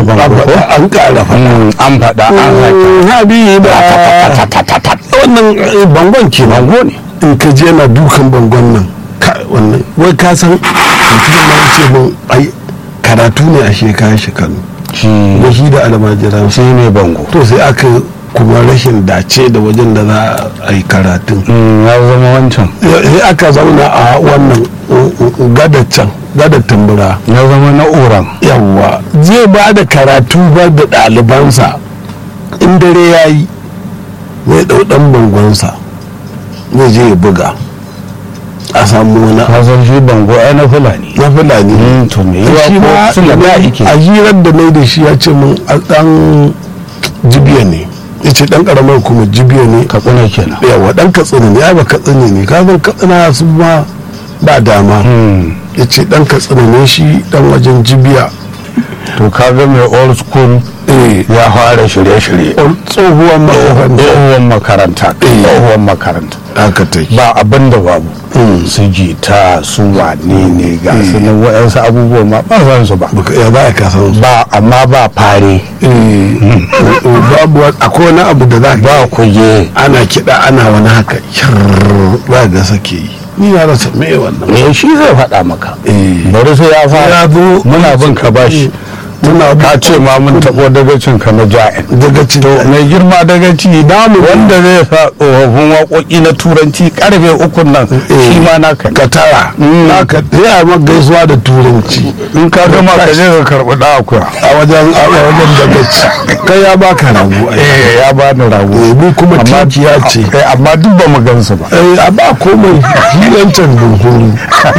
bango ko an ƙara faɗa Mm, an faɗa an sake habiba wannan eh, bangon ke bango ne in ka je na dukan bangon nan ka- wannan wai ka san mutum ma ya ce mun ai karatu ne a shekara shekaru shi da shi da almajiran shi ne bango to sai aka kuma rashin dace da wajen da za a yi karatun Mm, ya zama wancan sai aka zauna a wannan gadar can gadar tambura ya zama na uran yawwa zai ba da karatu ba da ɗalibansa in dare ya yi zai ɗau ɗan bangonsa zai je ya buga a samu wani abu kasar shi bango ai na fulani na fulani Mm, to me shi yiwa ma ko suna da ike a hirar da na yi da shi ya ce mun a ɗan jibiya ne ya ce ɗan ƙaramar kuma jibiya ne katsina kenan yawa ɗan katsina ne ya ba katsina ne kazan katsina su ma ba dama Mm, ya ce ɗan katsina ne shi ɗan wajen jibiya to kaga mai old school eh ya fara shirye-shirye tsohuwar makaranta tsohuwar makaranta tsohuwar makaranta haka take ba abin da babu Mm. su jita su wane ne ga su nan waɗansu abubuwa ma ba san su ba baka ya baya ka san su ba amma ba fare eh babu wa- akwai wani abu da za ka ba kuge ana kiɗa ana wani haka kyarr ba ga sake yi ni na rasa me wannan me shi zai faɗa maka eh bari sai ya fara ya zo muna bin ka bashi muna ka ce ma mun taɓo dagacin ka na ja'in daga cikin mai girma dagaci damu wanda zai sa tsofaffin waƙoƙi na turanci karfe ukun nan shi ma naka ne. ka tara Mm. naka sai a maka gaisuwa da turanci in ka gama ka je ka karɓi ɗan akuya a wajen a wajen daga ci kai ya baka rabu ai eh ya ba ni rago Eh, mu kuma Amma- tinkiya ce eh, amma duk ba mu gansu ba eh a ba komai hilantar bunkuru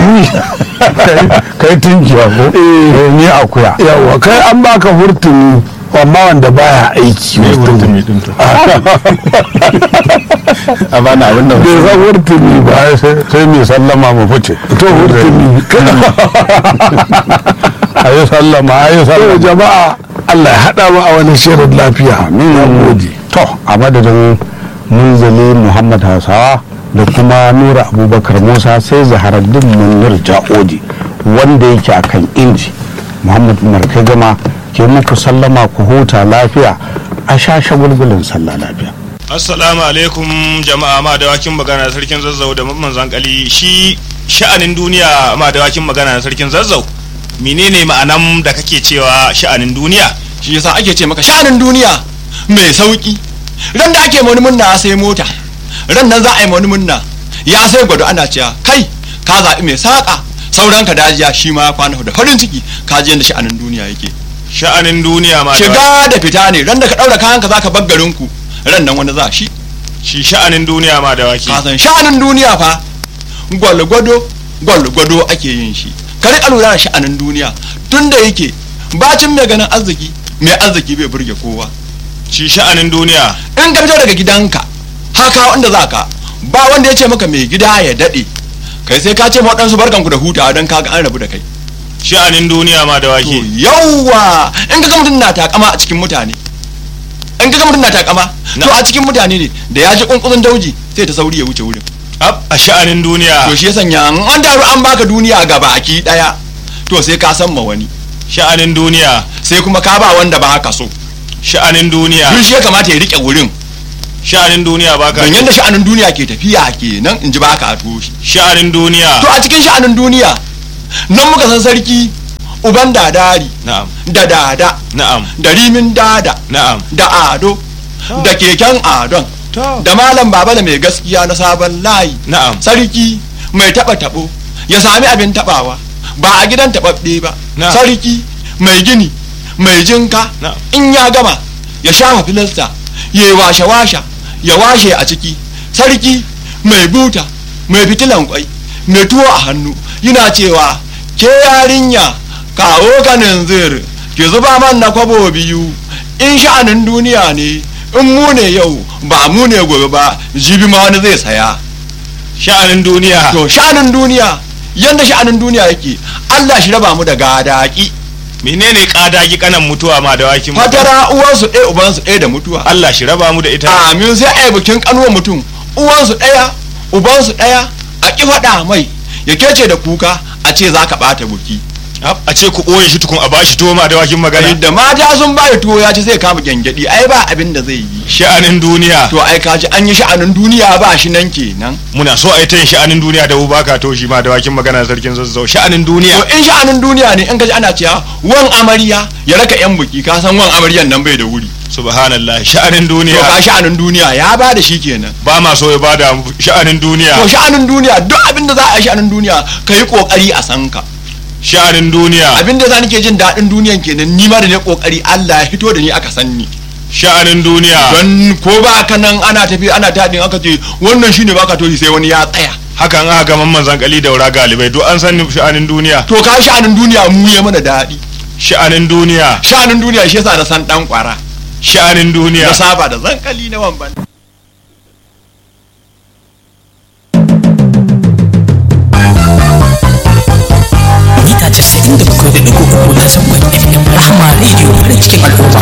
kai tunkiya ko eh ni akuya yawa kai an baka hurtumi amma wanda baya aiki hurtumi a bana abin da bai san hurtumi ba ba sai sai mai sallama mu fice to hurtumi a yi sallama a yi to sallama jama'a Allah ya haɗa mu a wani shirin lafiya na gode to a madadin munzali muhammad hausawa da kuma nura abubakar musa sai zaharaddin munir ja'oji wanda yake a kan inji muhammad umar kai gama ke muku sallama ku huta lafiya a sha shagulgulin sallah lafiya assalamu alaikum jama'a ma dawakin magana da sarkin zazzau da mamman zankali shi sha'anin duniya ma dawakin magana da sarkin zazzau menene ma'anan da kake cewa sha'anin duniya shi yasa ake ce maka sha'anin duniya mai sauki ran da ake wani munna ya sai mota ran nan za a yi wani munna ya sai gwado ana cewa kai ka zaɓi mai saƙa sauran ka dajiya shi ma ya kwana da farin ciki ka ji yadda sha'anin duniya yake sha'anin duniya ma dawakin shiga da fita ne ran da ka ɗaura kayan ka za ka bar garin ku ran nan wani za shi shi sha'anin duniya ma dawaki ka san sha'anin duniya fa gwalgwado gwalgwado ake yin shi ka riƙa lura da sha'anin duniya tun da yake bacin mai ganin arziki mai arziki bai burge kowa shi sha'anin duniya in ka fito daga gidanka haka wanda za ka ba wanda ya ce maka mai gida ya daɗe kai sai ka ce ma waɗansu barkanku da hutawa don kaga an rabu da kai sha'anin duniya ma to dawaki yawwa in ka ga mutum na takama a cikin mutane in ka ga mutum na takama to a cikin mutane ne da ya ji kunkusun dauji sai ta sauri ya wuce wurin ab a sha'anin duniya to shi ya sanya in an taru an baka duniya ga baki daya to sai ka san ma wani sha'anin duniya sai kuma ka ba wanda ba haka so sha'anin duniya duk shi ya kamata ya rike wurin sha'anin duniya baka don yadda sha'anin duniya ke tafiya kenan in ji baka a toshi sha'anin duniya to a cikin sha'anin duniya nan muka san sarki uban dadari na'am da dada na'am da rimin dada na'am da ado da keken adon to da malam baba da mai gaskiya na sabon layi na'am sarki mai taba tabo ya sami abin tabawa ba a gidan tababbe ba Na. sarki mai gini mai jinka Na. in ya gama ya shafa filasta ya yi washe washa ya washe a ciki sarki mai buta mai fitilan kwai mai tuwo a hannu yana cewa ke yarinya kawo ganin zir ki zuba man na kwabo biyu in sha'anin duniya ne in mu ne yau ba mu ne gobe ba jibi ma wani zai saya sha'anin duniya to sha'anin duniya yanda sha'anin duniya yake Allah shi raba mu da gadaki menene kadagi kanan mutuwa ma dawaki mu fatara uwansu ɗaya ubansu ɗaya da mutuwa Allah shi raba mu da ita amin sai a yi bikin kanuwa mutum uwansu ɗaya ubansu ɗaya a ƙi faɗa mai ya kece da kuka a ce za ka ɓata buki a ce ku ɓoye shi tukun a bashi tuwo ma dawakin magana da mata sun ba tuwo ya ci zai kama gyangyaɗi ai ba abin da zai yi sha'anin duniya to ai kaji an yi sha'anin duniya ba shi nan kenan muna so a yi ta yin sha'anin duniya da baka to shi ma dawakin magana sarkin zazzau sha'anin duniya to in sha'anin duniya ne in kaji ana cewa wan amarya ya raka yan buki ka san wan amaryan nan bai da wuri subhanallah sha'anin to duniya ka sha'anin duniya ya ba da shi kenan ba ma so ya bada mu sha'anin duniya to sha'anin duniya duk abin da za a yi sha'anin duniya ka yi kokari a san ka sha'anin duniya abin da za nake jin daɗin duniyan kenan ni ma da ne kokari Allah ya fito da ni aka san ni sha'anin duniya don ko ba ka nan ana tafi ana taɗin aka ce wannan shine baka toshi sai wani ya tsaya hakan aka ga mamman zankali daura galibai duk an san sha'anin duniya to ka sha'anin duniya mu ya mana daɗi sha'anin duniya sha'anin duniya shi yasa na san dan kwara sha'anin duniya na saba da zankali na wamban mita 97.3 na zangon FM Rahama Radio farin cikin al'umma